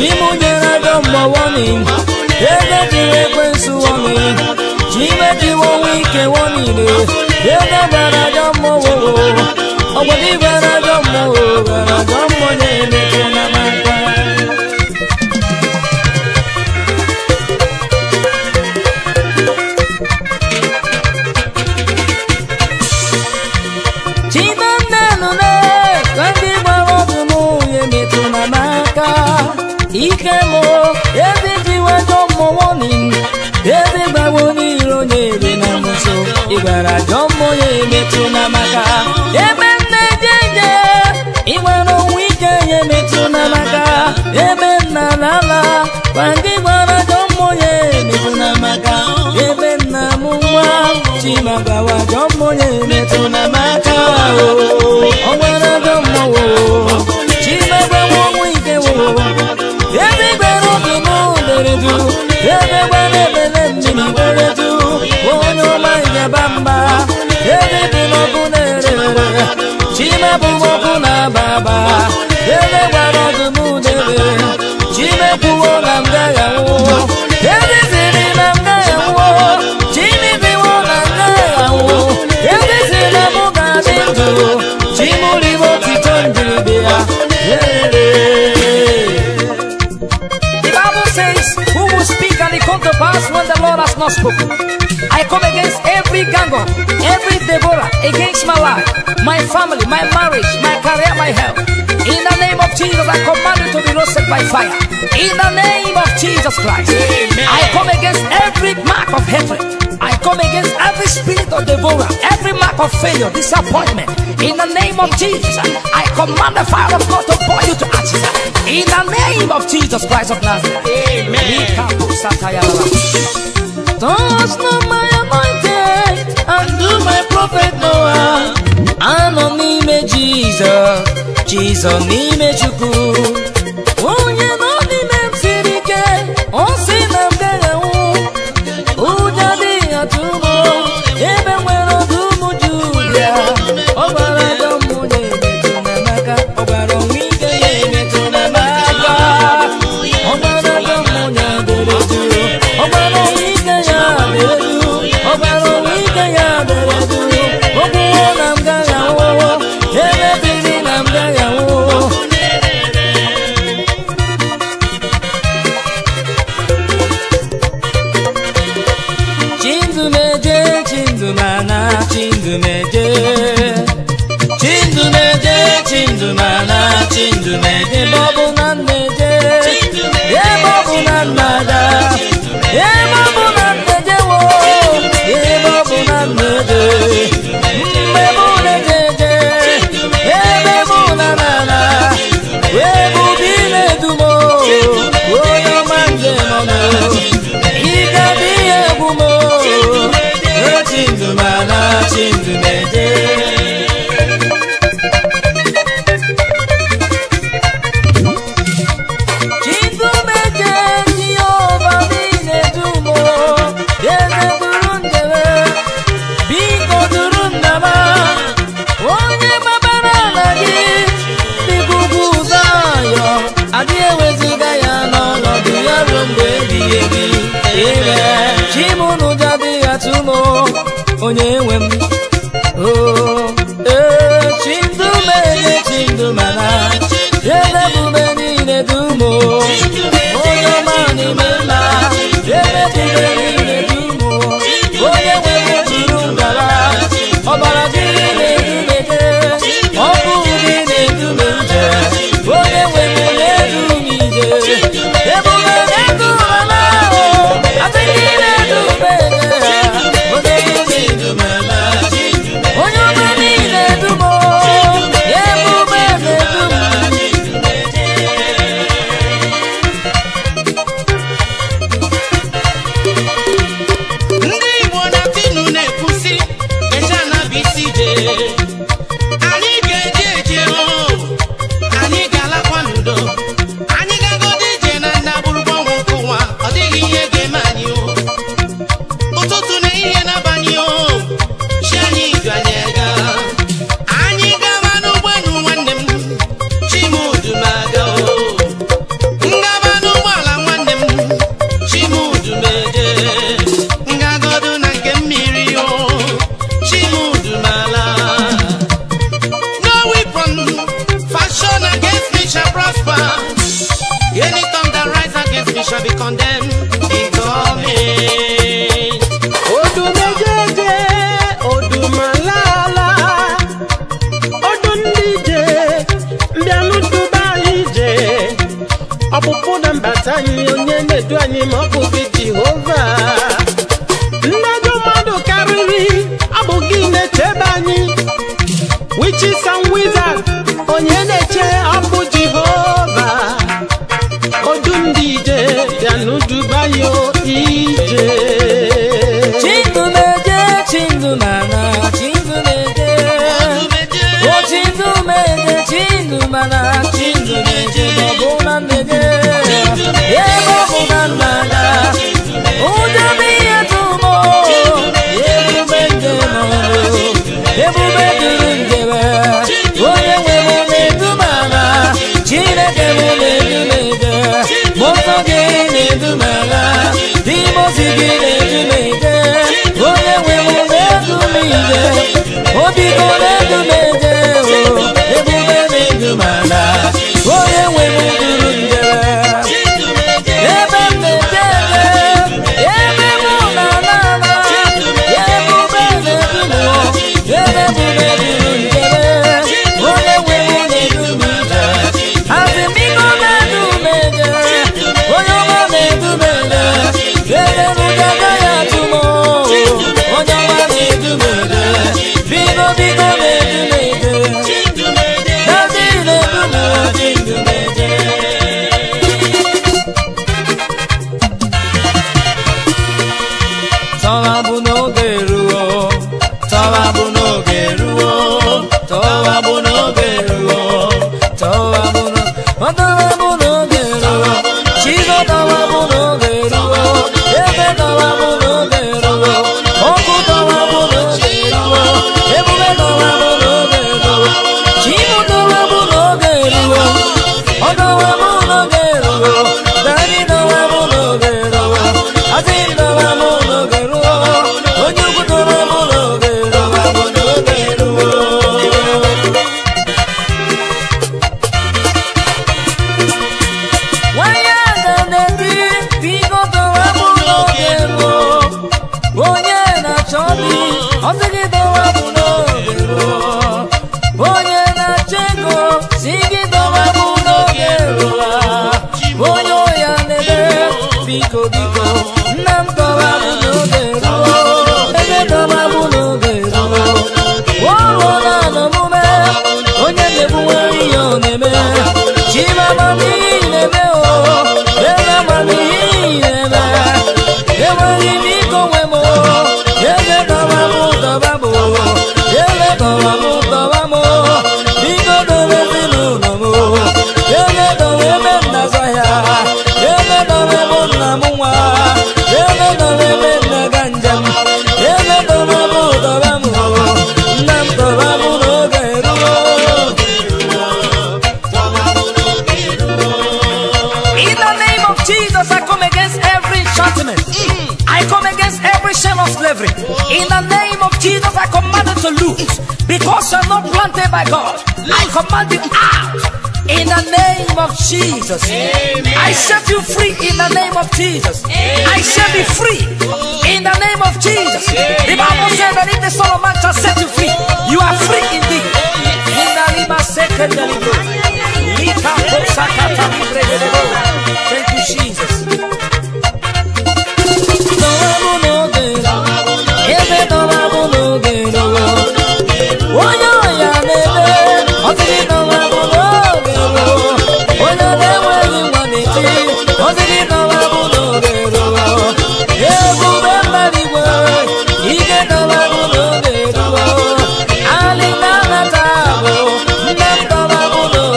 Chimu nyere ajọ mmụọ warning ebe jiri ekwensu warning chimejiwo onwe ike wonile ebe gbara ajọ mmụọ ọgbọdị gbara ajọ mmụọ gbara ajọ mmụọ na-emete na maka Chimamnanune ka ndị gbara ọdụ n'ụlọ emetụ na n'aka ike mụ ebe jiwa ajọ mmụọ ni ebe gbawo n'iro na-ere na nso ịgbara ajọ mmụọ ya emetụ na maka ebe nne jeje ịgbara onwe ike ya emetụ na maka ebe nna lala kwa ndị gbara ajọ mmụọ ya emetụ na maka ebe nna m nwa chimagawa ajọ mmụọ ya emetụ na maka o ọ nwere ajọ mmụọ chimagbawa onwe ike wo ebe gbara obi n'ụdere du ebe gbara ebele mmiri gbere du onye ọma ịgaba mba ebe dị n'ọkụ na-ere ere chime bụ ọkụ na-aba aba ebe gbara ọdụ n'ụdere chime kwuo na m gaghị anwụ ebe siri na m gaghị anwụ chime biwo na m gaghị anwụ ebe si na mụ ga-adị ndụ chimụribo otito njiri ya The Bible says, Who will speak and it come to pass when the Lord has not spoken? I come against every gang up, every Deborah, against my life, my family, my marriage, my career, my health. In the name of Jesus, I command you to be roasted by fire. In the name of Jesus Christ, I come against every mark of hatred. I come against every spirit of devourer, every mark of failure, disappointment. In the name of Jesus, I command the fire of God to burn you to ashes. In the name of Jesus Christ of Nazareth. Touch not my anointed and do my prophet Noah. Anọ n'ime Jizọs, Jizọs n'ime Chukwu. Onye nọ n'ime m siri ike, ọ sị na m gaghị anwụ. Ụjọ adịghị atụ m ebe nwere ọdụm Julia. Ọ gbara ajọ mmụọ ya emetụ na n'aka, ọ gbara onwe ike ya emetụ na n'aka. Ọ gbara ajọ mmụọ ya dere duu, ọ gbara onwe ike ya dere duu, ọ gbara onwe ike ya dere duu. O kwuo na m gaghị anwụ, emebiri na m gaghị anwụ. Chindumeje, Chindumana, Chindumeje. Chindumeje, Chindumana, Chindumeje, Bobu Naneje. Ye Bobu Nanaja. Ye Bobu Naneje, wo. Ye Bobu Naneje. Mbebu Nejeje. Ye Bebu Nanana. Ye Bubi Nedumo. Oyo Manje Mono. Igadi Egumo. Chindumana, Chindumeje. Chindumeje, Jehovah Minedumo. Eze duru ndebe, biko duru ndaba. Onye gbabara ala gị, biko ugwu Zayọ. Adị eweziga ya n'ọnọdụ ya ruo mgbe ebighị ebi. Amen. Chimunu jadi atụmo, onye nwe m. Oh, eh, Chindumeje, Chindumana. Eze bube niile dumo. Onye ọma n'ime mma. Eze bube niile dumo. Onye nwe m juru ngala. Ọbara gị na-edumeje. Ọkụ gị na-edume nje. Onye nwe m na-edu m ije. Ebube na-edu m ala. Adịghị na-edu m ije. Onye nwe m na-edu m ala. na-azọpụta anyị onye na-edu anyị ma ọ bụ gị jehova ndajọ mmadụ karịrị ọ bụ gị na-echebe anyị witches and wizards onye na-eche ọ bụ jehova odu ndị ije bịa n'udubayo ije Chindu meje, chindu mana, chindu meje. O chindu meje, chindu mana, chindu meje. Babuna meje, ye babuna mana. Uja biya tumo, ye bubende mono, ye bubende njebe. Oye we mune dumana, chineke mune dumeje. Moto gine dumana, dimosi gine dumeje. Onye nwe m na-edumije, obi go na-edumeje, o, ebube na-edumala. Onye nwe m duru njere. Ebe m na-eje eje, ebe mụ na-ala ala, ebube na-edu m, ebe ebube duru njere. Onye nwe m na-edu m ije. Asị m biko na-edu m eje, onye ọma na-edu m eje. Ebe m ga-agaghị atụ m, o, onye ọma na-edu m eje. Biko biko na-edu m eje. Daddy na-edu m eje, edu m eje. Tọwa bụ n'oge ruo, tọwa bụ n'oge ruo, tọwa bụ n'oge ruo, tọwa bụ n'o- ọ tọwa bụ n'oge ruo, Chizo tọwa bụ n'oge ruo, ebe tọwa bụ n'oge ruo, ọkụ tọwa bụ n'oge ruo, ebube tọwa bụ n'oge ruo, Chibu tọwa bụ n'oge ruo, ọ tọwa bụ n'oge ruo, Dadi tọwa bụ n'oge ruo, Asị tọwa bụ n'oge ruo, onye ukwu tọwa bụ n'oge ruo, bụ n'oge ruo. Nwanyị aga na-eti biko tọwa bụ n'oge ruo onye na-achọ di ọ sị gị tọwa bụ n'oge ruo onye na-achọ ego si gị tọwa bụ n'oge ruo onye ọya na-ede biko biko nna m tọwa bụ n'oge ruo ebe tọwa bụ n'oge ruo ọrụ na n'omume onye na-ebuwere ihe ọ na-eme chimamamihe na-eme o eze amamihe na-eme enweghị m ike onwe m eze dọba m dọba m eze dọba m dọba m biko dobe ezinụlọ m eze dọba ebe m na-azọ ya eze dọba ebe nna m nwa eze dọba ebe m na-aga njem eze dọba m dọba m nna m dọba m n'oge ruo In the name of Jesus, I come against every enchantment. I come against every shell of slavery. In the name of Jesus, I command it to loose. Because you're not planted by God, I command you out. In the name of Jesus, I set you free. In the name of Jesus, I shall be free. In the name of Jesus, the Bible says that if the Son of Man shall set you free, you are free indeed. In the name of second Lika posakata libre de debo. Thank you, Jesus. Tọwabụ n'oge, ebe tọwabụ n'oge ruo. Onye ọya na-eme, ọ sịrị tọwabụ n'oge ruo. Onye na-enweghị nwa na-eti, ọ sịrị tọwabụ n'oge ruo. Ebube mmadụ igwe, ike tọwabụ n'oge ruo. Alị na-anata abụ, nne m tọwabụ n'oge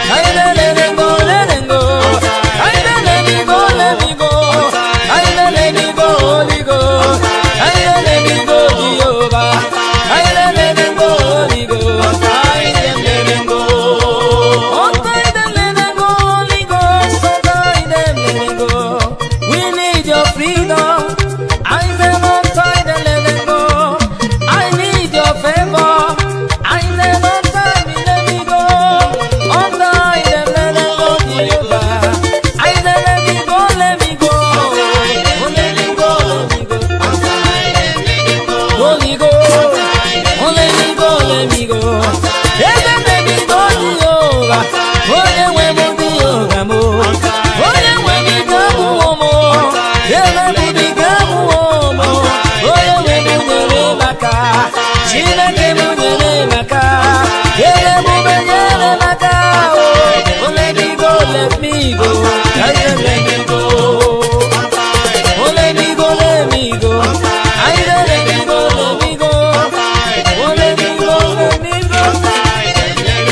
I let me go, let me go. I let me go, let me go. I let me go, Holy Ghost. I let me go, Jehovah. I let me go, Holy Ghost. I let me go. Oh, I let me go, Holy Ghost. Oh, I let me go. We need your freedom. I say, Lord, I let me go. I need your favor. I say, Lord, let me go. Oh, I let me go, Jehovah. I say, let me go, let me go. Oh, let me go, let me go. Holy Ghost, oh let me go, let me go. Yes, let me go, Jehovah. Oh, yeah, when we do yoga, mo. Oh, yeah, when we go, mo. Yeah, when we do go, mo. Oh, yeah, when we do the baka. Chineke mu nyere maka. Yeah, mu be nyere maka. Oh, oh, let me go, let me go. Yeah, yeah, let me go. Oh, let me go, let me go. I let me go, let me go. Oh, let me go, let me go.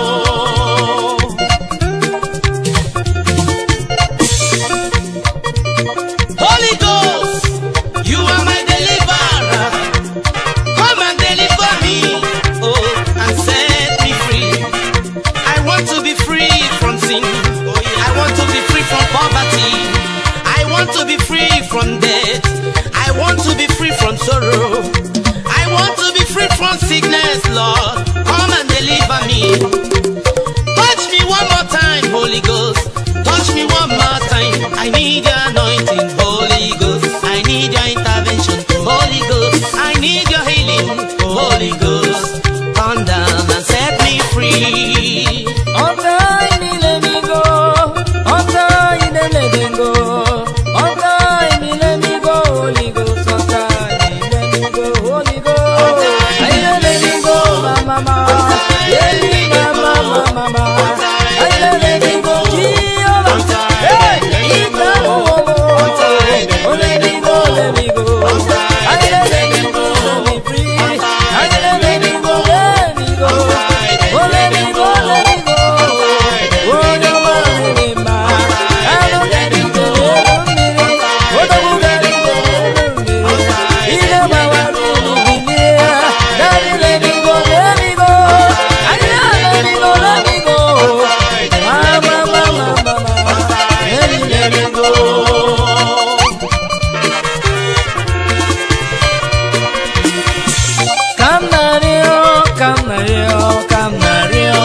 Holy Ghost, you are my deliverer. Come and deliver me, oh, and set me free. I want to be free from sin. I want to be free from poverty. I want to be free from death. I want to be free from sorrow. I want to be free from sickness, Lord. Come and deliver me. Touch me one more time, Holy Ghost. Touch me one more time. I need your anointing, Holy Ghost. I need your intervention, Holy Ghost. I need your healing, Holy Ghost. Come down and set me free. On time, let me go. On time, let me go. On time, let me go. Holy Ghost, on time, let me go. Holy Ghost, I let me go, mama. Let me, mama, mama. I let me go, Jehovah. Hey, Ita, oh, oh, oh. Oh, let me go, let me go. I let me go, let me free. I let me go, let me go. Oh, let me go, let me go. Oh, no more, let me I don't let me go, let me Oh, the book, let me go, let me Ida, bawa, let me be near. Daddy, let me go, let me go. I let me go, let me go. Mama, mama, mama. Let me, let me go. Canario, canario, canario.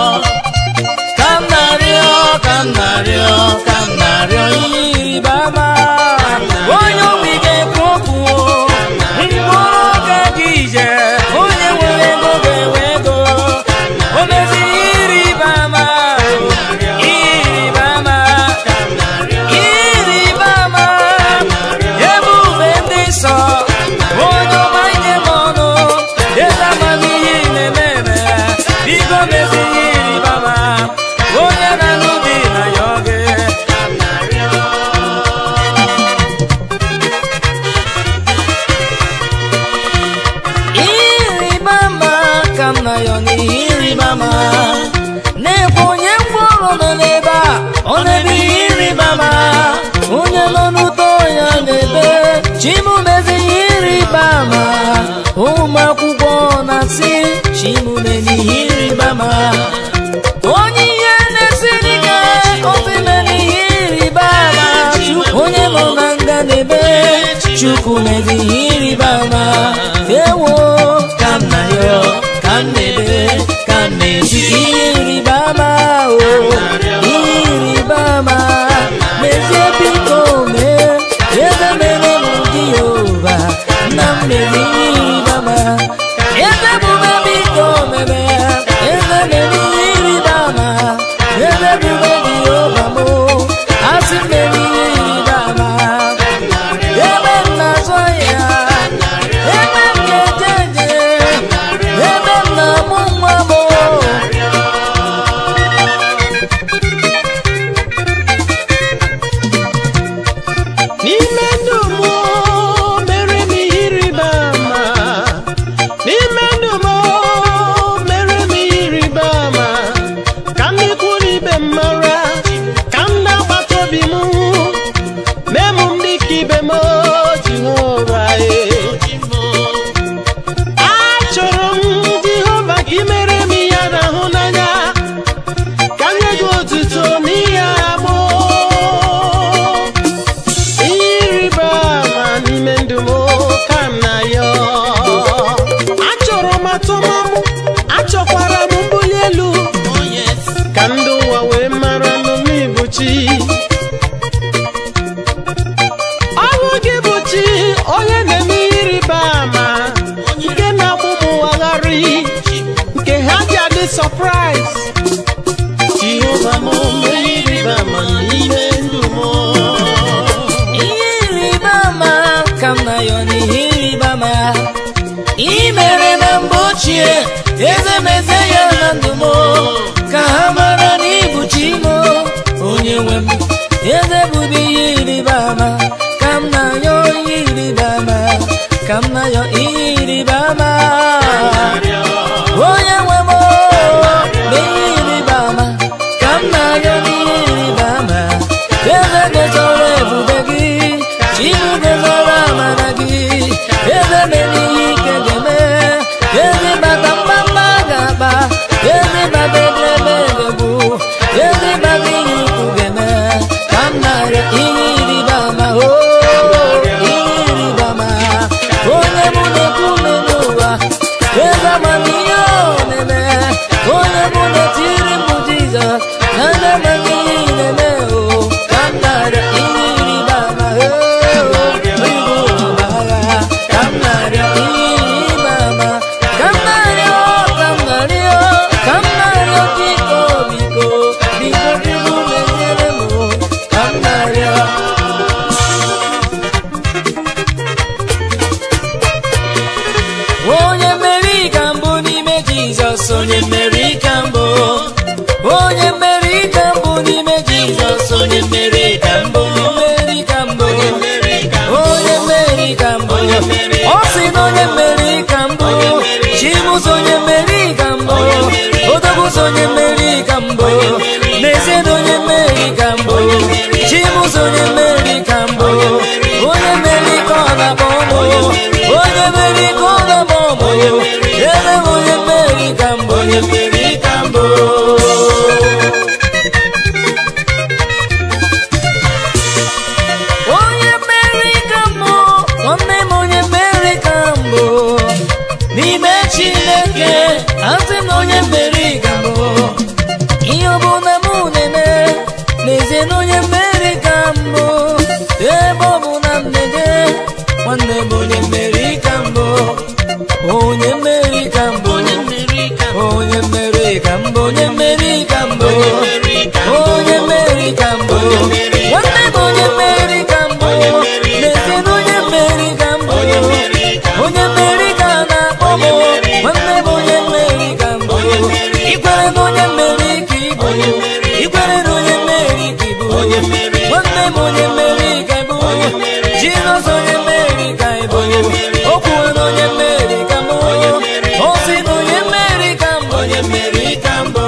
Canario, canario, canario, iribama. Onye obi ga-ekwu okwu o. Mkpụrụ oge gị ije. Onye nwere ego ga-enwe ego. O mezighị iribama. Iribama. Iribama. Ebube ndị nsọ. Onye ọma nye m ọnụ. Eze amamihe na-eme eme. Biko mezighị iribama. Onye na-anụ dị na ya oge. Iribama ka m na ya n'ihi iribama. Na-ekwe onye mkpụrụ nọ n'ebe a, ọ na-ebe ihe iribama. Onye nọ n'udo ya na-ebe, chimumezighị iribama. Ụmụ akwụkwọ na-asị, chimume n'ihi iribama. Onye ihe na-esiri ike, otime n'ihe iribama. Onye nọ na nga na-ebe, chukwu mezighị iribama. Ewo ka m na ya, ka m na-ebe, ka m na-ezi ihe iribama o. Ihe iribama, mezie biko mee, ebe mere m Jehova, nna m mere ihe iribama. Eze bube biko meme, eze mere ihe iribama. Eze bube Jehova mụ, asị m mere ihe iribama. Ebe m na-azọ ya, ebe m na-eje eje, ebe m na-amụ nwa m, ochie eze meze ya na ndụ m ka ha mara na ịbụ chi m onye nwe m eze bụbu ihe ịrịba ama ka m na-ayọ ihe ịrịba ama ka m na-ayọ ihe ịrịba ama onye nwe m mee ihe ịrịba ama ka m na-ayọ ihe ịrịba ama eze gozoro ebube gị chibu gozoro amara gị eze mere ihe ike ga-eme eze bata mgbamgba ga-akpa eze bata edebe ga-egbu eze bata ihe ukwu ga-eme ka m na-arịọ ihe ịrịba ama o ihe ịrịba ama onye mụ na-ekwu ume n'ụwa eze amamihe ọ na-eme onye mụ na-etiri mbụ jizọs na ndị amaghị ihe ị na-eme o ka m na-arịọ ihe ịrịba ama o onye bụ ụwa agha ka m na-arịọ ihe ịrịba ama ka m na-arịọ ka m na-arịọ ka m na-arịọ biko biko biko biko meziere m o ka m na-arịọ onye mmeri ka mbụ n'ime jizọs onye mmeri ka mbụ onye mmeri ka mbụ n'ime jizọs onye mmeri ka mbụ mmeri ka mbụ onye mmeri ka mbụ ọ sị na onye mmeri ka mbụ chimus onye mmeri ka mbụ odogus onye mmeri ka mbụ n'ezie na onye mmeri ka mbụ chimus onye mmeri ka mbụ onye mmeri ka ọ na-akpọ ụmụ onye mmeri ka ọ na-akpọ ụmụ ebe m onye mmeri ka mbụ onye mmeri ka mbụ onye mmeri ka mbụ nwanne m onye mmeri ka mbụ n'ime chineke asị na onye mmeri ka mbụ ihe ọbụla m na-eme n'ezie na onye mmeri ka mbụ ebe ọ bụ na m na-eje nwanne m onye mmeri ka mbụ onye mmeri ka mbụ onye mmeri ka mbụ onye mmeri ka mbụ onye mmeri ka mbụ onye mmeri ka mbụ nwanne m onye mmeri ka mbụ n'ezie na onye mmeri ka mbụ onye mmeri ka a na-akpọ m nwanne m onye mmeri ka mbụ ikwere na onye mmeri ka ịbụ ikwere na onye mmeri ka ịbụ nwanne m onye mmeri ka ịbụ jizọs onye mmeri ka ịbụ o kwuwe na onye mmeri ka mbụ o si na onye mmeri ka mbụ onye mmeri ka mbụ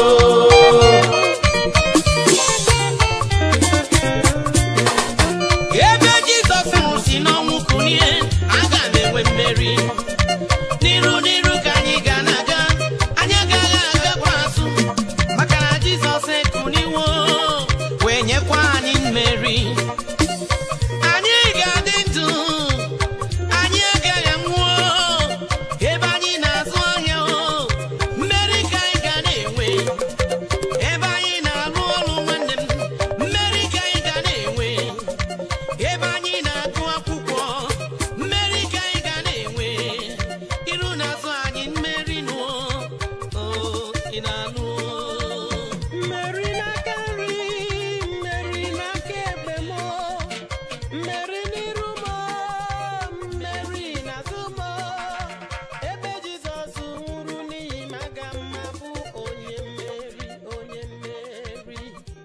ebe jizọs nwụrụ si n'ọnwụ kunie aga m enwe mmeri n'iru n'iru ka anyị ga na-aga anyị agaghị agakwa azụ maka na jizọs ekuniwo wee nyekwa anyị mmeri anyị ga-adị ndụ anyị agaghị anwụọ ebe anyị na-azụ ahịa o mmeri ka anyị ga na-enwe ebe anyị na-arụ ọrụ nwanne m mmeri ka anyị ga na-enwe ebe anyị na-agụ akwụkwọ mmeri ka anyị ga na-enwe iru na-azụ anyị mmeri nụọ Oh, ị na-anụ mmeri n'aka nri mmeri n'aka ekpe m mmeri n'iru m mmeri n'azụ m ebe jizọs nwụrụ n'ihi m aga m abụ onye mmeri onye mmeri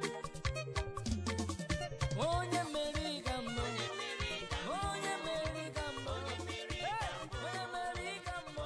onye mmeri ka mbụ onye mmeri ka mbụ onye mmeri ka mbụ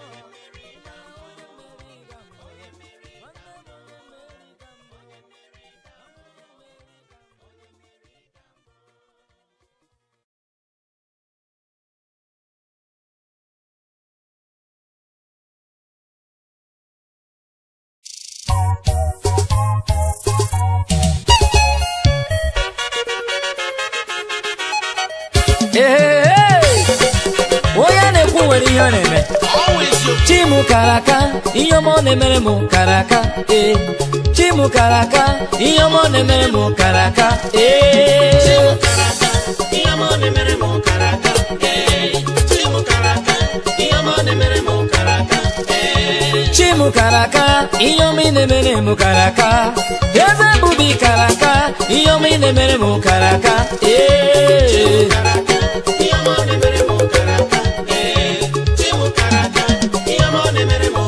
Ee, onye na-ekwu nwere ihe ọ na-eme always your chimu kara aka ihe ọma ọ na-emere m kara aka ee chimu kara aka ihe ọma ọ na-emere m kara aka ee karaka ihe ọma ọ na-emere m karaka ee chimu karaka ihe ọma ọ na-emere m karaka ee chimu kara aka ihe ọma ị na-emere m kara aka eze bubi kara aka ihe ọma ị na-emere m kara aka ee karaka ihe ọma ọ na-emere m karaka ee chimu karaka ihe ọma ọ na-emere m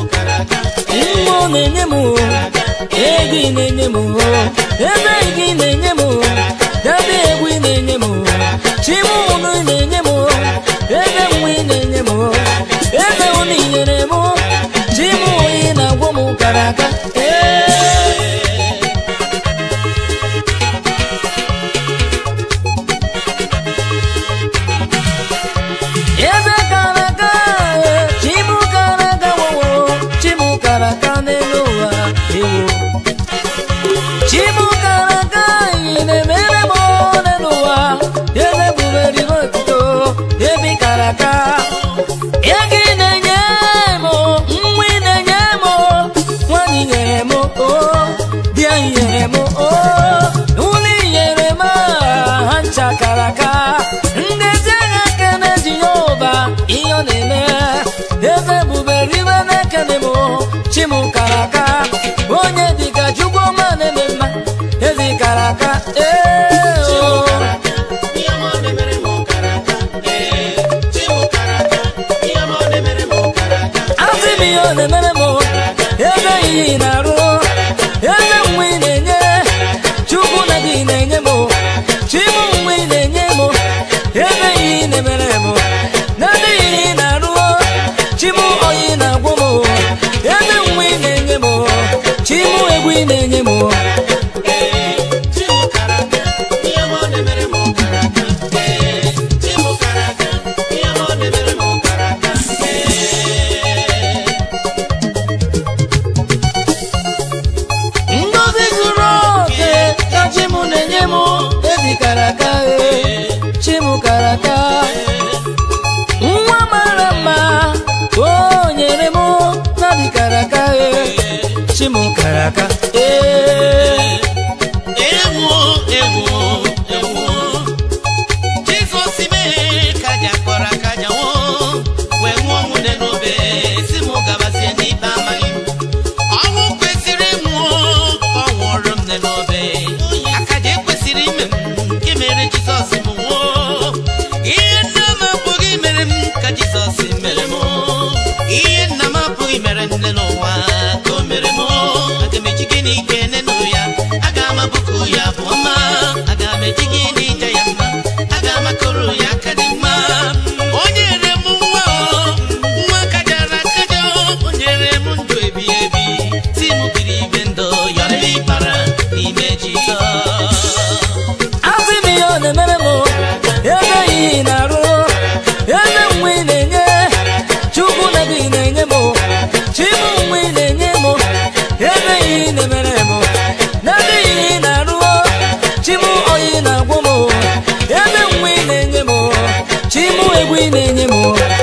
na-enye m ego ị na-enye m ebe gị na-enye m debe egwu ị na-enye m chimụnụ ị na-enye m ebe nwa ị na-enye m ebe ụnụ ị nyere m chimụ ị na-agwọ m kara aka ee eze kara aka ee, chimu kara aka wowo chimu kara aka n'elu ụwa ewo chimu kara aka ị na-emere m n'elu ụwa eze buberi otuto ebi kara aka ego ị na-enye m nwa ị na-enye m nwanyị nyere m o di anyị nyere m o ụlọ ị nyere m ha ncha kara aka ndezi agha kene jehova ihe ọ na-eme eze bubere ibe na-ekene m chimu kara aka onye dịka chukwu ọma na-eme mma ezi kara aka ee o. asị m ihe ọ na-emere m ebe ihe ị na-arụ ebe nwa ị na-enye chukwu na gị na-enye m chimụ nwa ị na-enye m ebe ihe ị na-emere m na ndị ihe ị na-arụ chimụ oyi na-agwụ m ebe nwa ị na-enye m chimụ egwu ị na-enye m ngozi zuru oke ka chimụ na-enye m ezi kara aka ee, chimụ kara aka nwa mara mma o nyere m na dị kara aka ee, chimụ kara aka ee Ewu, ewu, ewu. Jizọs mee ka aja kpọrọ aka aja nwụọ, wee nwụọ nwụde n'obe, si mụ gabazie n'ikpe amaghị m. Ọnwụ kwesịrị ịnwụ, ọ nwụrụ m n'obe. Akaja ekwesịrị ime m, nke mere Jizọs m nwụọ. Ihe nna m apụghị mere m ka Jizọs mere m. Ihe nna m apụghị mere nne n'ụwa ka o mere m. Aga m eji gịnị kene nụ ya? Aga m abụkụ ya bụ ọma. Aga m eji gịnị ja ya mma? Aga m akụrụ ya aka dị mma. O nyere m nwa o, nwa kajara akaja o. O nyere m ndụ ebi ebi. Si m biri ibe ndụ yọrọ ịbara n'ime Jizọs. asị m ihe ọ na-emere m ebe ihe ị na-arụ ebe nwa ị na-enye chukwu na gị na-enye m chimụ nwa ị na-enye m ebe ihe ị na-emere m na ndị ihe ị na-arụ chimụ oyi na-agwụ m ebe nwa ị na-enye m chimụ egwu ị na-enye m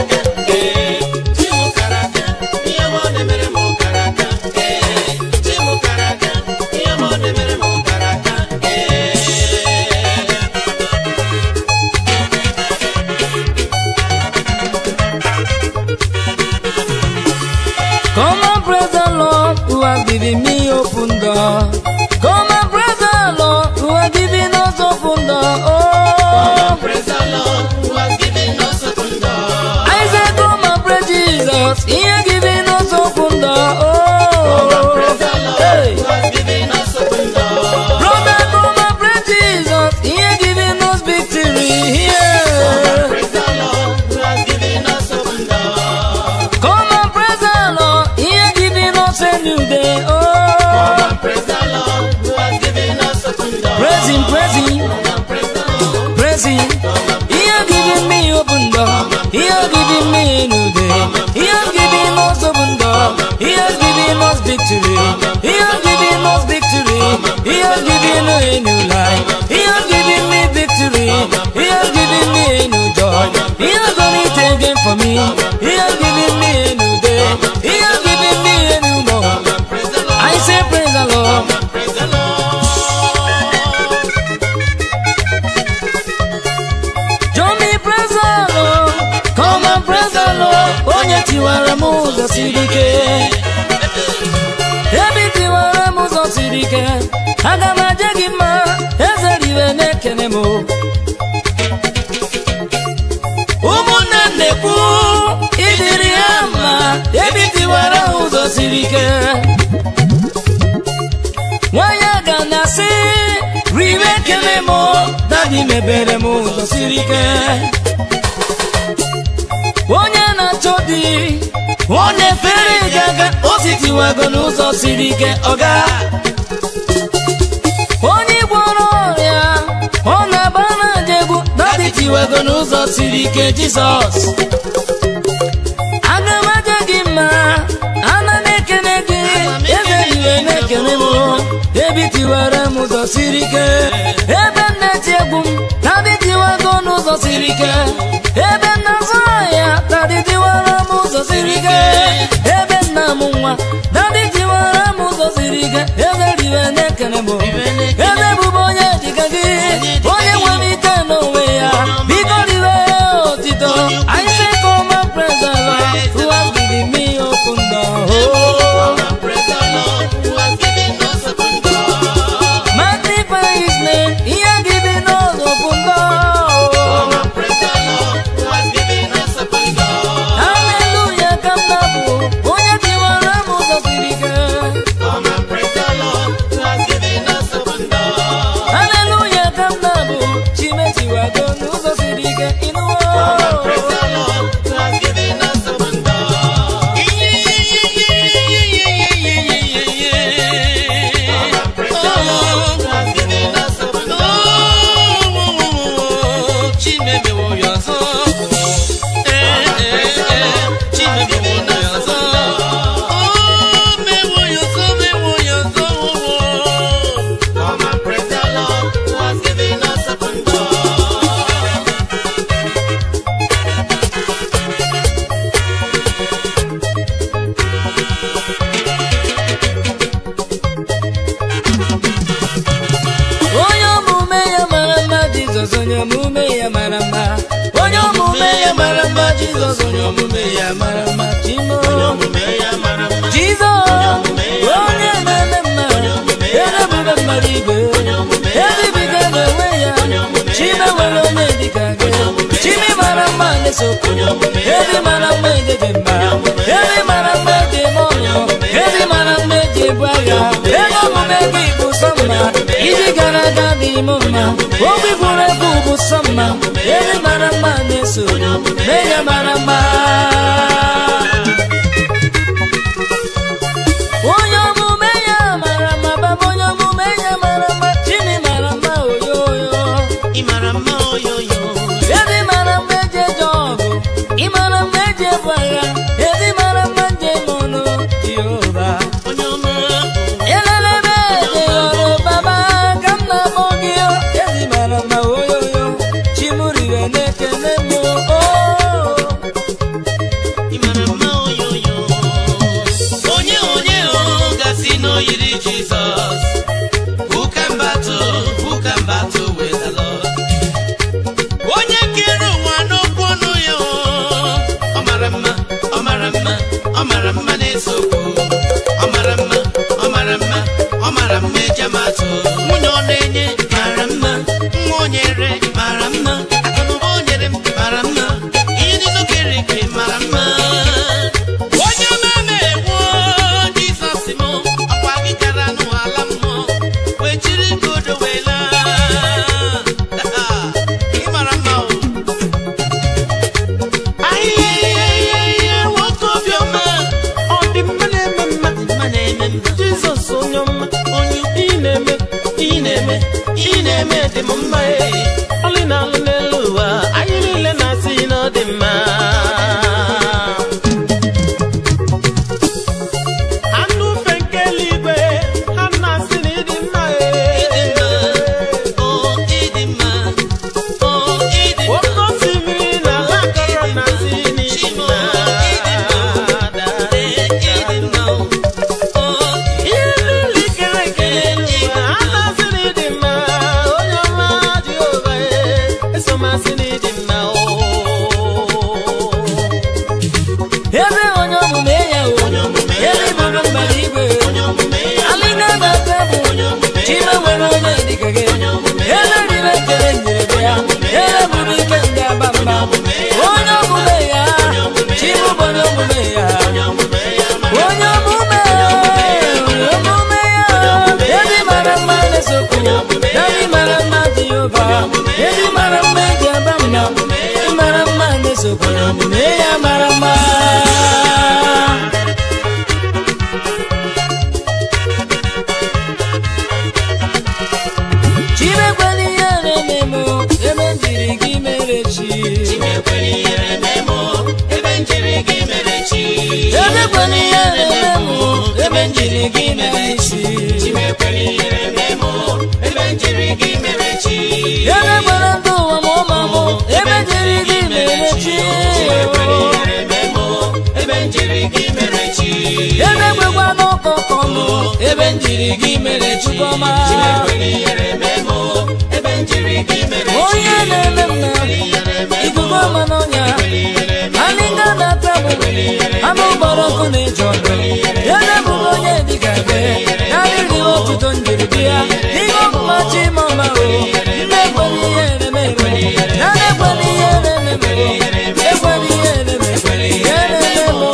Come and praise the Lord who has given me open door. Come and praise the Lord who has given us open door. Oh, Praise the Lord who has given us open door. I say come and praise Jesus. He has given us open door. Oh, Praise the Lord hey. who has given us open door. brother, come and praise Jesus. He has given us victory. Yeah. Praise the Lord who has given us open door. Come and praise the Lord. He has given us a new day. Oh, Praise the Lord who has given us open door. praise Him, praise Him. Praise the Lord. Praise Him. He has given me open door. He has given me a new day. He has given us open door. He has given us victory. He has given us victory. He has given me a new life. He has given me victory. He has given me a new joy. He has done it again for me. He has given me a new day. He has given me a new month. Praise the Lord. I say praise the Lord. Praise the Lord. Join me praise the Lord. Come and praise the Lord. Onye tiwara m ụzọ siri ike. Ebe tiwara m ụzọ siri ike. Aga m aje gị mma. Eze riwe na-ekene m. Ụmụnne m na-ekwu ịdịrị ha mma. Ebe tiwara ha ụzọ siri ike. nne m dadi mebere m ụzọ siri ike onye na-achọ di ọ na-efere gaga o sitiwago n'ụzọ siri ike ọga onye gwọrọ ọrịa ọ na-agba na njegbu dadi tiwago n'ụzọ siri ike jizọs aga m aja gị mma ana m ekene gị ebe iwe na-ekene m ebe tiwara m ụzọ siri ike ebe m na-eti egwu m dadi tiwago n'ụzọ siri ike ebe m na-azụ ahịa dadi tiwara m ụzọ siri ike ebe m na-amụ nwa dadi tiwara m ụzọ siri ike ebe riwe na-ekene m ebe bụbụ onye dịka gị onye nwere ike n'onwe ya biko riwe otito I say come and praise the Lord who has given me open door magnify his name he has given us open door hallelujah ka m na-abụ onye tiwara m ụzọ siri ike hallelujah ka m na-abụ chimetiwago n'ụzọ siri ike ịnụwo onye omume ya mara mma jizọs onye omume ya mara mma onye omume ya mara mma jizọs onye omume ya mara mma chimo jizọs onye na-eme mma erebube mmadụ igwe ebibiga n'onwe ya chime nwere onye dịka gị chimi mara mma na-esokwu ebi mara mma ejeje mba ebi mara mma eji eme ọnụ ebi mara mma eji ebu agha ego omume gị bụ sọ mma iji gara aga dị m mma obi buru ebu bụ sọ mma ebi mara mma na-eso menye mara mma onye omume ya mara mma baba onye omume ya mara mma chini mara mma oyoyo ezi mara mma eji eje ọgụ ị mara mma eji ebu agha ezi mara mma nje mọnụ jehova elelebe ejeyọrọ baba ka m na-akpọ gị o. ezi mara mma oyoyo chimuriwe na-ekene m o onye onye o gasị n'oyiri jizọs who can battle who can battle with the lord onye kere ụwa n'okwu ọnụ ya o ọ mara mma ọ mara mma ọ mara mma na-esokwu ọ mara mma ọ mara mma ọ mara mma ejamatụ nwunye ọ na-enye mara mma nwa o nyere mara mma akụnụba o nyere m mara mma ihe niile o kere eke mara mma onye na-eme egwu jizọs m ọkwa gị gara n'ala mmụọ wee jiri godo wee laa ị mara mma o ahịhịa nwoke obiọma ọ dị mma na-eme mma mma na-eme mma jizọs onye ọma onye ị na-eme ị na-eme ị na-eme dị m mma e ọlị na-alụ n'elu ụwa anyị niile na-asị na ọ dị mma anụ ufe nke eluigwe ha na-asị na ịdị mma e o ịdị mma o ịdị mma oke osimiri na ala akọrọ na-asị na ịdị Chimo, mma ịdị mma ee ịdị mma o ihe niile ikere eke n'elu ụwa ha na-asị na ịdị mma onye ọma jehova e eso m asị na ịdị mma o ebe onye omume ya o ebe bụrụ mmadụ igwe alịga na-ata bụ chime nwere onye dịka gị ele rire chere nyere ya ele bụrụ ike ndị aba mba onye omume ya chime bụ onye omume ya onye omume onye omume ya ebe mara mma na-esokwu ebe mara mma dị omume ya mara mma chimekwela ihe na-eme m ebe m jiri gị mere chi Chimekwere ihere memo, ebe njiri gị mere chi. emekwela ihe na-eme m ebe m jiri gị mere chi Chimekwere ihere memo, ebe njiri gị mere chi. emekwela ndụ ụwa ma ụma m ebe m jiri gị mere chi Chimekwere ihere memo, ebe njiri gị mere chi. emekwekwa n'ụkọkọ m ebe m jiri gị mere chukwuma Chimekwere ihere memo, ebe njiri gị mere chi. onye na-eme mma ikuku ọma n'ọnya anịga na-ata m anụ gbara ọkụ na-eji ọdụ ya na-ebụghị onye dịka gị ya dịghị otuto njiri bịa ihe ọmụma chi ma ọma o nne ekwela ihe ereme eme ya na-ekwela ihe ereme eme ekwela ihe ereme ihe ereme m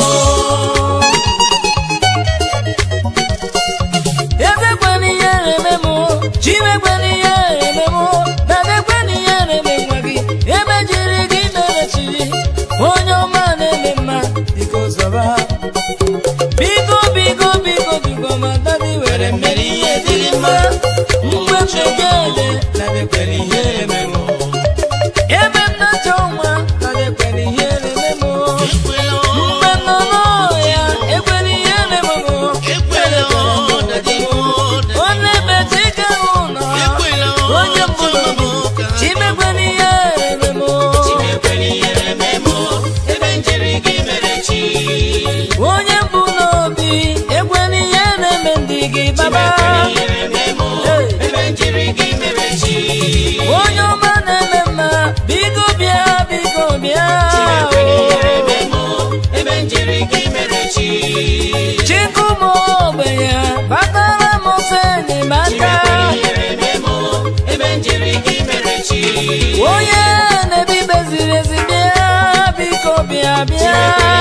ezekwela ihe ereme m chimekwela ihe ereme m dadekwela ihe ereme nwa gị ebe jiri gị mere chi onye ọma na-eme mma biko zọba biko biko biko biko ma dadi were mmeri ihe dịrị mma mgbe chegede dadekwela ihe ereme m ebe m na-achọ nwa dadekwela ihe ereme m Ekwela o, mgbe nọ n'ọhịa ekwela ihe ereme m ekwela o, dadi o, dadi o. onye mechike ụlọ Ekwela o, onye mbụ n'obi chimekwela ihe ereme m Chimekwere ihere memo, ebe njiri gị mere chi. onye mbụ n'obi ekwela ihe na-eme ndị gị baba Chimekwere ihere memo, ebe njiri gị mere chi. onye ọma na-eme mma biko bịa biko bịa Chimekwere ihere memo, ebe njiri gị mere chi. chikụmụ ogbenye batara m ofe enyemaka Chimekwere ihere memo, ebe njiri gị mere chi. onye na-ebi ikpe ziri ezi bịa biko bịa bịa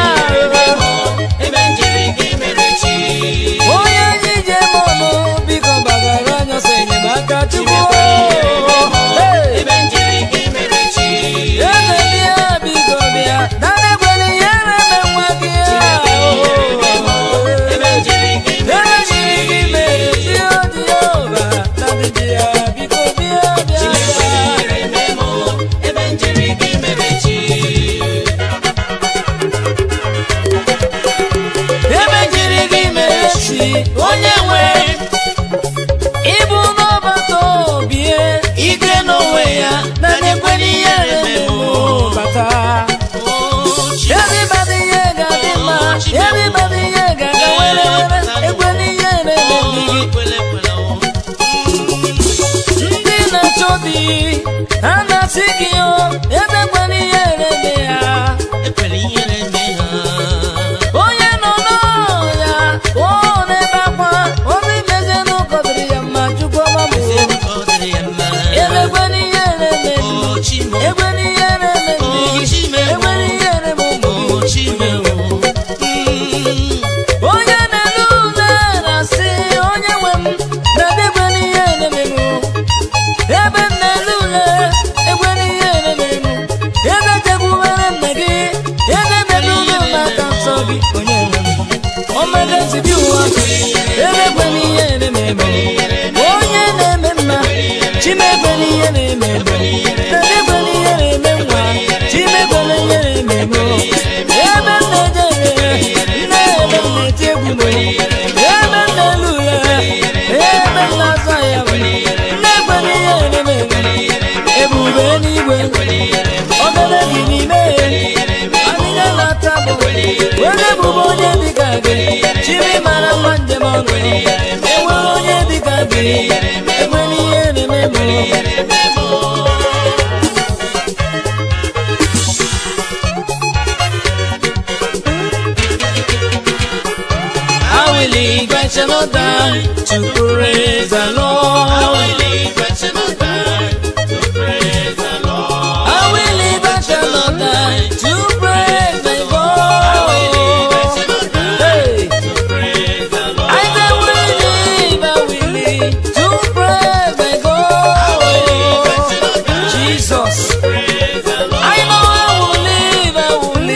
Ebe njiri gị mere chi. onye jije mọnụ biko gbagara anya ọsọ enyemaka chukwu Hey! Ebe njiri gị mere chi. eze bịa biko bịa dadekwela ihe na-eme nwa gị Ebe njiri gị mere ebe jiri gị mere chi odiova dadịbịa biko bịa bịa Chimekwere ihere memo, ebe njiri gị mere chi. ebe jiri gị mere chi onye nwe ịbụ n'ọbata obie ike n'onwe ya dadekwela ihe na-eme m bata Everybody here got the man. Everybody here got the wele wele. Ekwela ihe na-eme ndị gị. Ndị na-achọ di, ha na-asị gị o, emekwala ihe na-eme ya. Onye nọ n'ọya, ọ na-ebe akwa, obi mezie n'ụkọ dịrị ya mma, Chukwu ọma m o. Emekwala ihe na-eme ndị. Ekwela ihe na-eme ndị gị. Ekwela ihe na-eme ụmụ gị. onye na-ele ule na-asị onye nwe m na-edekwela ihe na-eme m ebe m na-ele ule ekwela ihe na-eme m ebe chekwubere nna gị ebe mebe ule n'aka nsọ gị onye nwe m ọmagazibi ụwa ebe ekwela ihe na-eme m onye na-eme mma chimekwela ihe na-eme m na-edekwela ihe na-eme nwa chimekwela ihe na-eme m ebe m na-eje nne ebe m na-eti egwu m ebe m na-elu ule ebe m na-azọ ya m na-ekwela ihe na-eme m ebube n'igwe obere gị n'ime adịghị na-ata bụ were ebube onye dịka gị chiri mara mma njem ọnụ enwere onye dịka gị ekwela ihe na-eme m I will live, I shall not die to praise the Lord. I will live, I shall not die to praise my God. I will live, I shall not die to praise my God. Hey. I say will live, I will live to praise my God. Jesus. I know I will live, I will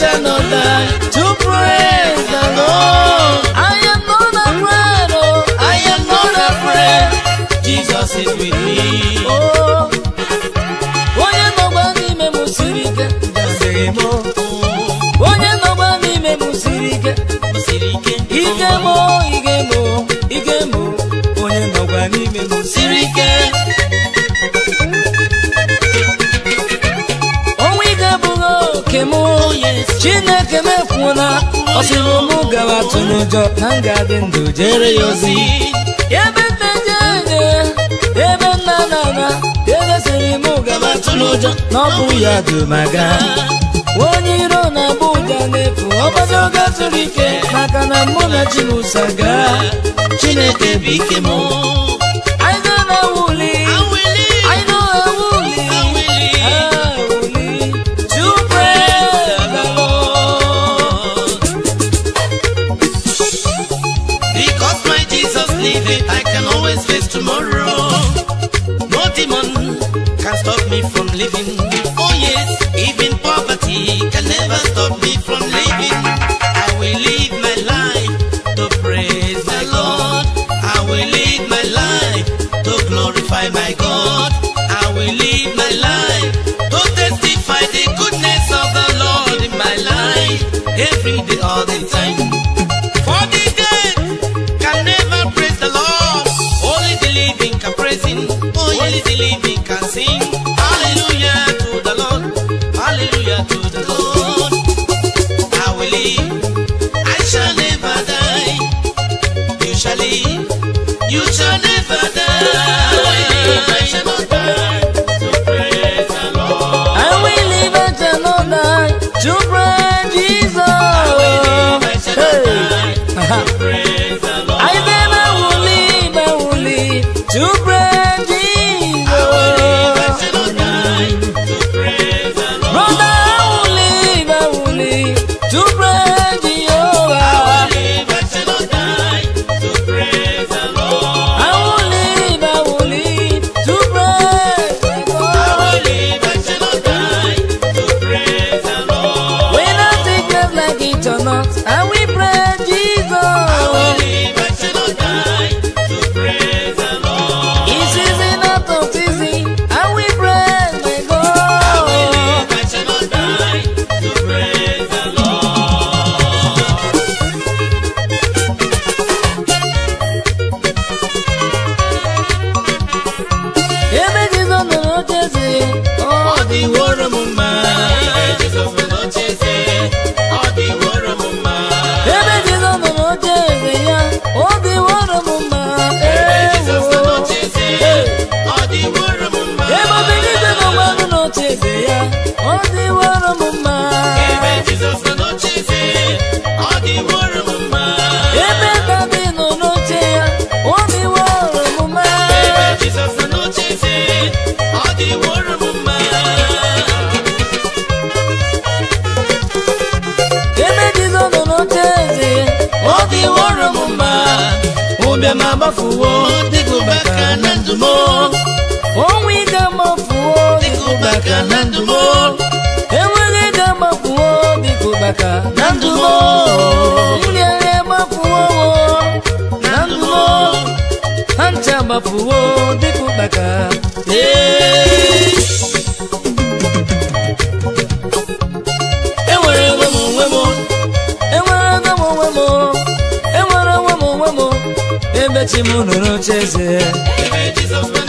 shall not die to praise the Lord. I am not afraid, oh, I am not afraid. Jesus is with me. oh. Onye nọgba n'ime m siri ike, Sịrị m onye nọgba n'ime m siri ike, o siri ike. ike m, ike m, ike m, onye nọgba n'ime m siri siri ike. ọnwa ike bụghị oke m chineke mefuona ọ sịrị mụ gawa tụ n'ụjọ na m ga-adị ndụ jere ya ozi ebe nne jeje ebe nna na na ebe sịrị mụ gawa tụ n'ụjọ na ọ bụ ya dumaga onye iro na-agba ụja n'efu ọgbado oge zuru ike maka na mụ na chimusa gaa Chineke bụ ike m. anyị ga na-ewuli Awili. anyị na-ewuli Awili. ewuli to praise the Lord. Because my Jesus liveth, I can always face tomorrow. No demon can stop me from living. Oh yes, even poverty can never stop me from living. I will live my life to praise the Lord. I will live my life to glorify my God. I will live my life to testify the goodness of the Lord in my life every day, all the time. For the dead can never praise the Lord. Only the living can praise Him. Only the living can sing. Hallelujah to the Lord. Hallelujah to the Lord. I will live. I shall never die. You shall live. You shall never die. I will live. I shall not die. To praise the Lord. I will live and shall not die to praise Jesus. I will live. I shall not Hey. die. To praise the Lord. I then I will live, I will live to praise Jesus. I will live. I shall not die. To praise the Lord. Brother, I will live, I will live to praise Jehovah. I will live, I shall not die, to praise the Lord. I will live, I will live to praise my I God. will live, I shall not die, to praise the Lord. When I take life like it or not, I will praise Jesus. I will live, I shall not die, to praise the Lord. It's easy not to easy. I will praise my I will God. live, I shall not die, to praise the Lord. Ebe Jizọs nọ n'ocheeze, ọ Ọ dịworo m mma, Jizọs nọ n'ocheeze, ọ dịworo m mma. Ebe Jizọs nọ n'ocheeze ya, ọ dịworo m mma. Ebe Jizọs nọ Ewo. n'ocheeze, ọ dịworo m mma. Ebe Obilite nọ gbanụ n'ocheeze ya, ọ dịworo m mma. Ebe Jizọs nọ n'ocheeze, ọ dịworo m mma. Ebe David nọ n'oche ya, ọ dịworo m mma. Ebe Jizọs nọ n'ocheeze, ọ dịworo m mma. Ebe Jizọs nọ n'ocheeze ya, ọ dịworo m mma. Ụbịam agbafuwo dịka ụbaka na ndụ m. Ọnwụ ike amafuo Dịka ụbaka na ndụ m. enweghị ego agbafuo dịka ụbaka na ndụ m nri nri agbafuo na ndụ m ha ncha agbafuo dịka ụbaka Ee. Enwere onwe m onwe m. enwere ego m onwe m enwere onwe m onwe m ebe chi m nọ n'ocheeze Ebe Jizọs nọ